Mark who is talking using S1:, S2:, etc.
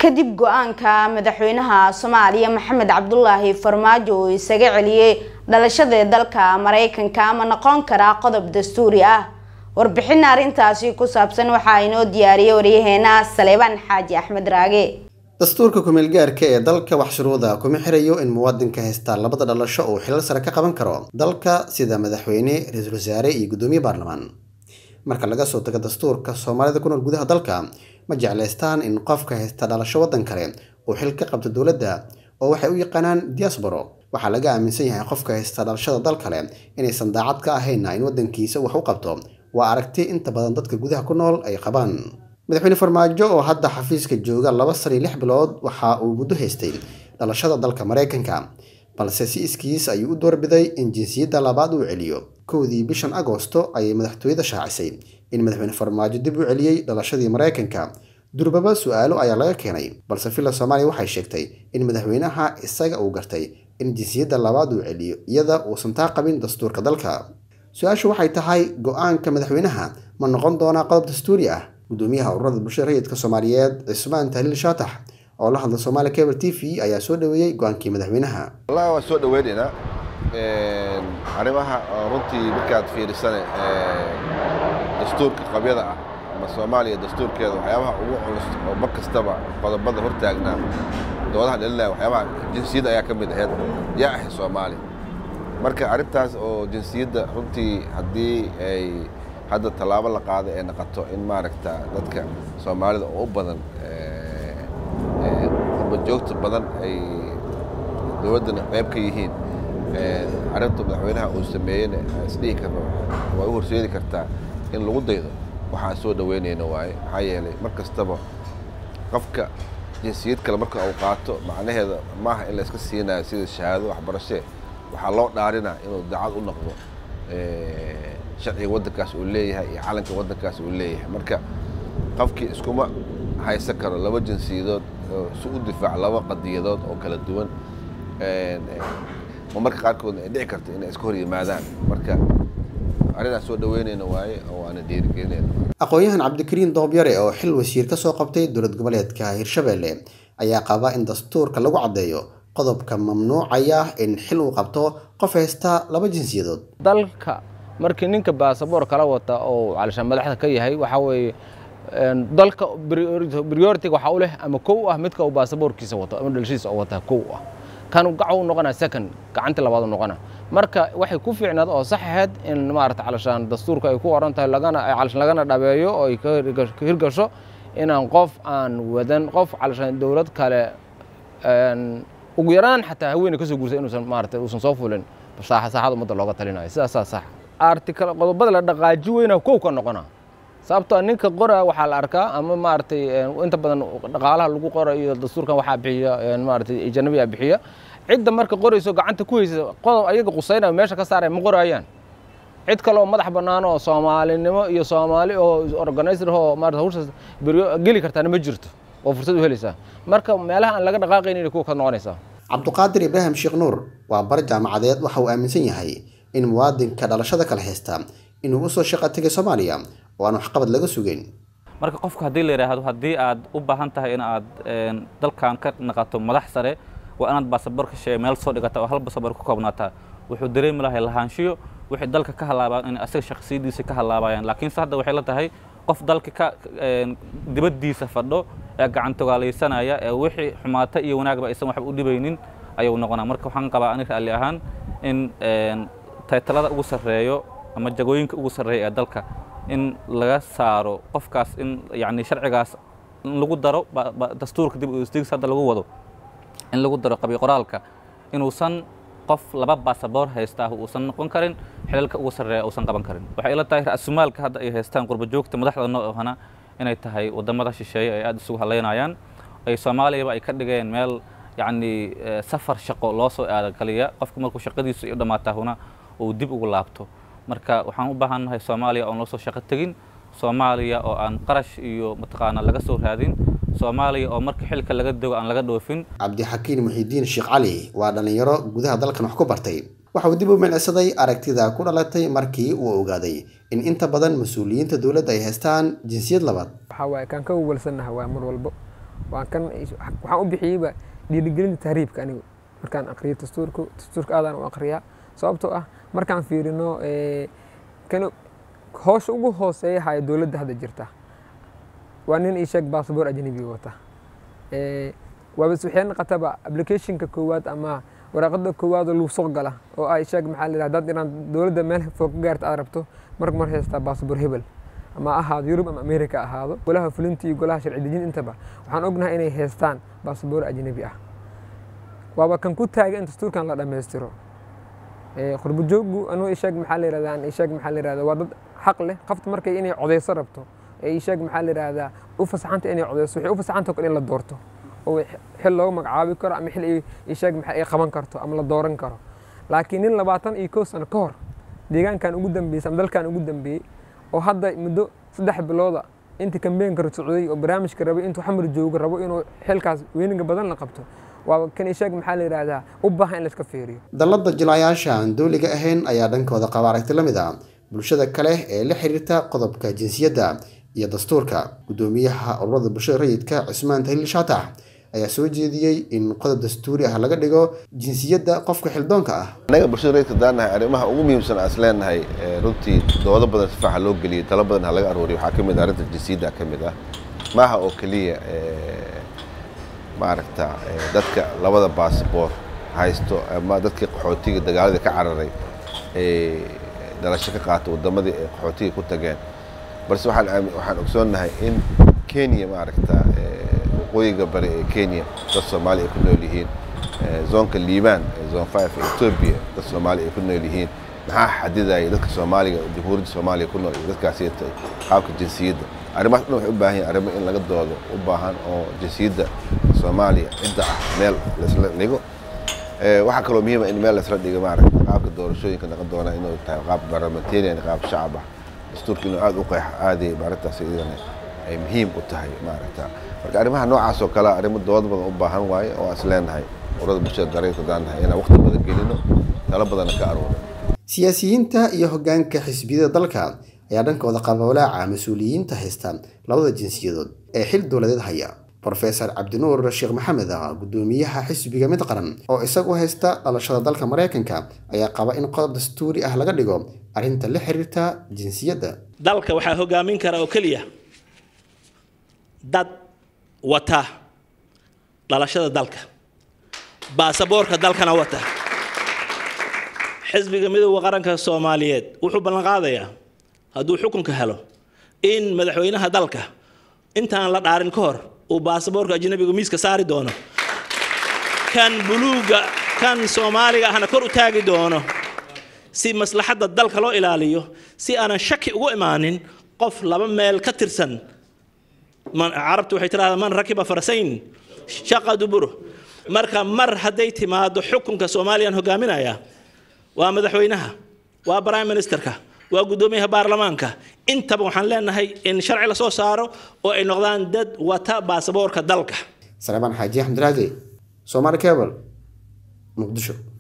S1: kadib go-aanka madaxweynaha soomaaliya maxamed cabdulaahi farmaajo uu isaga celiyey dhalashada dalka mareykanka ma noqon karaa qodob dastuuri ah warbixin arrintaasi ku saabsan waxaa inoo diyaariyay waryaheena saleebaan xaaji axmed raage
S2: dastuurka kumeel gaarka ee dalka wax shuruuda kuma xirayo in muwaadinka haystaa labada dhalasho uu xilal sare ka qaban karo dalka sida madaxweyne ra-iisul wasaare iyo guddoomiye baarlamaan marka laga soo tago dastuurka soomaalida ku nool gudaha dalka ma jeclaystaan in qofka haysta dhalasho waddan kale uu xil ka qabto dowladda oo waxay u yaqaanaan diasporo waxaa laga aaminsan yahay qofka haysta dhalashada dal kale inaysan daacad ka ahayna in waddankiisa wax u qabto waa aragti inta badan dadka gudaha ku nool ay qabaan madaxweyne farmaajo oo hadda xafiiska jooga laba san iyo lix bilood waxa uu muddo haystay dhalashada dalka maraykanka balse si iskiis ayuu u doorbiday in jinsiyadda labaad uu celiyo kowdii bishan agoosto ayay madaxtooyada shaacisay in madaxweyne farmaajo dib u celiyey dhalashadii maraykanka durbaba su-aalo ayaa laga keenay balse villa soomaaliya waxay sheegtay in madaxweynaha isaga uu gartay in jinsiyadda labaad uu celiyo iyada uusan taa qabin dastuurka dalka su-aashu waxay tahay go-aanka madaxweynaha ma noqon doonaa qodob dastuuri ah gudoomiyaha ururada bulshada rayidka soomaaliyeed cismaan tahliil shaatax oo la hadla soomaali cable t v ayaa soo dhaweeyey go-aankii madaxweynaha
S3: wallahi waan soo dhaweynaynaa arrimaha runtii markaad fiirisane dastuurka qabyada ah ama soomaaliya dastuurkeeda waxyaabaha ugu culus oo mar kastaba qodobada hortaagnaa doodaha dhalinaya waxyaabaha jinsiyadda ayaa ka mid ahayd yaa ahay soomaali marka arrintaas oo jinsiyadda runtii haddii ay hadda tallaabo la qaado ee noqoto in maaragta dadka soomaalida oo u badan qurbajoogta badan ay dowladdana qayb ka yihiin arrinta madaxweynaha uu sameeyeyna isdhihi karno waa u horseedi kartaa in lagu daydo waxaan soo dhaweynayna waaye maxaa yeelay mar kastaba qofka jinsiyad kale marka uu qaato macnaheeda maaha in la iska siinayo sida shahaado waxbarashee waxaa loo dhaarinaa inuu daacad u noqdo sharciga waddankaas uu leeyahay iyo calanka waddankaas uu leeyahay marka qofkii iskuma haysan karo laba jinsiyadood si u difaac laba qadiyadood oo kala duwan oo marka qaarkoodna ay dhici karto inay iska hor yimaadaan marka arrinaan soo dhaweynayna waaye oo aana dhiirigelinayna
S2: aqoon-yahan cabdikariin doobyare oo xil wasiir ka soo qabtay dowlad goboleedka hirshabelle ayaa qaba in dastuurka lagu caddeeyo qodobka mamnuucaya in xil uu qabto qof haysta laba jinsiyadood
S4: dalka markii ninka baasaboor kala wata oo calishaan madaxda ka yahay waxaa weeye dalka priority waxaa u leh ama kow ah midka uu baasaboorkiisa wato ama dhalshiisa oo wata kow ah kan gaca u noqonaa second gacantii labaad u noqonaa marka waxay ku fiicnaad oo sax ahayd in maarata calishaan dastuurka ay ku oran tahay lagana calishaan lagana dhabeeyo oo ay ka hirgasho inaan qof aan wadan qof calishaan dowlad kale ugu yaraan xataa haweeney kasoo guursay inuusan maarata uusan soo fulin saaxada ummadda looga talinayo sidaasaa sax artikal qodobada la dhaqaaji weyna kow ka noqona sababtoo ninka qora waxaa la arkaa ama maaragtay inta badan dhaqaalaha lagu qora iyo dastuurkan waxaa bixiya maaragtay ajanabiyaa bixiya cidda marka qorayso gacanta ku haysa qodob ayaga qusaynaya meesha ka saaraya ma qorayaan cid kale oo madax bannaan oo soomaalinimo iyo soomaali oo organizer oo maarata hawshaas geli kartaana ma jirto oo fursad u helaysaa marka meelaha aan laga dhaqaaqaynin kuwa ka noqonaysaa
S2: cabduqaadir ibraahim sheekh nuur waa bar jaamacadeed waxa uu aaminsan yahay in muwaadinka dhalashada kale haysta inuu usoo shaqo tegay soomaaliya oo aan waxqabad laga sugeyn
S5: marka qofka haddii la yidhaahdo haddii aad u baahan tahay in aad dalkan ka naqato madax sare waa inaad baasaboor ka sheega meel soo dhigata oo hal baasaboor ku koobnaataa wuxuu dareemi lahay lahaanshiyo wixii dalka ka halaabaan in asaga shakhsiyadiisa ka halaabayaan laakiinse hadda waxay la tahay qof dalka ka dibaddiisa fadho ee gacantogaalaysanaya ee wixii xumaata iyo wanaagba aysan waxba u dhibaynin ayuu noqonaa marka waxaan qabaa ani raalli ahaan in taytalada ugu sarreeyo ama jagooyinka ugu sarreeya ee dalka in laga saaro qofkaas in yani sharcigaas in lagu daro dastuurka dib isdigis hadda lagu wado in lagu daro qabi qoraalka inuusan qof laba baasaboor haystaa uusan noqon karin xilalka ugu sarreeya uusan qaban karin waxay ila tahay ra-sumaalka hadda ay haystaan qurbajoogta madaxda noo ohana inay tahay waddamada shisheeye ay aada isugu halaynayaan ay soomaaliyaba ay ka dhigeen meel yacni safar shaqo loo soo aada kaliya qofka markuu shaqadiisu u dhammaataahuna uu dib ugu laabto marka waxaan u baahannahay soomaaliya oon loo soo shaqo tegin soomaaliya oo aan qarash iyo mataqaana laga soo raadin soomaaliya oo marka xilka laga dego aan laga dhoofin
S2: cabdixakiin muxiidiin sheekh cali waa dhallinyaro gudaha dalkan wax ku bartay waxa uu dib u milicsaday aragtida ku dhalatay markii uu ogaaday in inta badan mas-uuliyiinta dowladda ay haystaan jinsiyad labaad
S6: waxaa waaye kaan ka uwalsannaha waa mar walbo waan kan waxaan u bixiyeyba dhiirigelinta tahriibka anigu markaan aqriyo dastuurku dastuurka aadaan u aqriyaa sababtoo ah markaan fiirino kan hoosha ugu hooseeya haya dowladda hadda jirta waa nin ii sheeg basaboor ajnabi wata waabas waxay noqotaba applicationka koowaad ama waraaqada koowaad oo lagu soo gala oo ay sheeg maxaa la yidhahda dad inaan dowladda meel fog ka gaarta aad rabto marka mar haystaa basaboor hebel ama ahaado yurub ama america ahaado golaha fulinta iyo golaha sharci dejin intaba waxaan ognahay inay haystaan basaboor ajnabi ah waaba kan ku taaga in dastuurkan la dhammaystiro qurbajoogu anuu isheeg maxaa la yirahdaa isheeg maxaa la yirahdaa waa dad xaq leh qofta markay inay codeyso rabto ee isheeg maxaa la yirahdaa u fasaxanta inay codeyso waxay u fasaxanta in la doorto oo xil looga magacaabi karo ama xil isheeg maxaa ay qaban karto ama la dooran karo laakiin nin labaatan iyo kow sano ka hor deegaankan ugu dambeysay ama dalkan ugu dambeeyey oo hadda muddo saddex bilooda inta kambeenka socday oo barnaamijka rabay intuu xamar joogo rabo inuu xilkaas weyniga badan la qabto waa kan isheeg maxaa la yidhaahdaa u baahan in la iska fiiriyo
S2: dallada jilayaasha aan dowliga ahayn ayaa dhankooda qaba aragti la mid ah bulshada kale ee la xiriirta qodobka jinsiyadda iyo dastuurka guddoomiyaha ururada bulshada rayidka cusmaan tahliil shaatax ayaa soo jeediyey in qodob dastuuri ah laga dhigo jinsiyadda qofka xildoonka ah
S3: annaga bulshada rayidka daanahay arrimaha ugu muhiimsan aan is leenahay runtii doodo badan si faaxa loo geliyey talo badan ha laga arooriyo waxaa ka mid ah arrinta jinsiyadda ka mid ah maaha oo keliya maaragta dadka labada baasboor haysto ama dadkii qaxootiga dagaaladii ka cararay ee dhalasho ka qaata waddamadii ay qaxootiga ku tageen balse waxaan waxaan ogsoonnahay in kenya maaragta waqooyiga bari ee kenya dad soomaali ay ku nool yihiin zoonka liibaan ee zone five ee etoobiya dad soomaali ay ku nool yihiin maxaa xadidaya dadka soomaaliga jamhuuriyadda soomaaliya ku nool iyo dadkaasi qaabka jinsiyadda arrimahaas dhan waxay u baahan yihin arrimo in laga doodo u baahan oo jinsiyadda soomaaliya cidda ah meel laisla dhigo waxaa kaloo muhiima in meel laisla dhigo maaragta qaabka doorashooyinka noqon doona inuu tahay qaab parliamentarian qaab shacab ah dastuurka inuu aada u qeex aaday arrintaas iyadana ay muhiim u tahay maaragta marka arrimaha noocaas oo kale arrimo dood badan u baahan waaye oo aan is leenahay urada bulshada dareenka daanahay inaan waqti badan gelino talo badanna ka aruurin
S2: siyaasiyiinta iyo hoggaanka xisbiyada dalka ayaa dhankooda qaba walaaca mas-uuliyiinta haysta labada jinsiyadood ee xil dowladeed haya rofesor cabdinuur sheekh maxamed ah guddoomiyaha xisbiga mid qaran oo isagu haysta dhalashada dalka maraykanka ayaa qaba in qodob dastuuri ah laga dhigo arrinta la xiriirta jinsiyadda
S7: dalka waxaa hogaamin kara oo keliya dad wata dhalashada dalka baasaboorka dalkana wata xisbiga midooda qaranka soomaaliyeed wuxuu ballanqaadayaa hadduu xukunka helo in madaxweynaha dalka intaan la dhaarin ka hor uu baasaboorka ajnabiga miiska saari doono kan buluuga kan soomaaliga ahna kor u taagi doono si maslaxadda dalka loo ilaaliyo si aanan shaki ugu imaanin qof laba meel ka tirsan carabtu waxay tidhahdaa man rakiba farasayn shaqa duburo marka mar hadday timaado xukunka soomaaliyaan hogaaminaya waa madaxweynaha waa prime ministerka waa guddoomiyaha baarlamaanka intaba waxaan leenahay in sharci lasoo saaro oo ay noqdaan dad wata baasaboorka dalka
S2: salebaan xaaji axmed raage soomaali cable muqdisho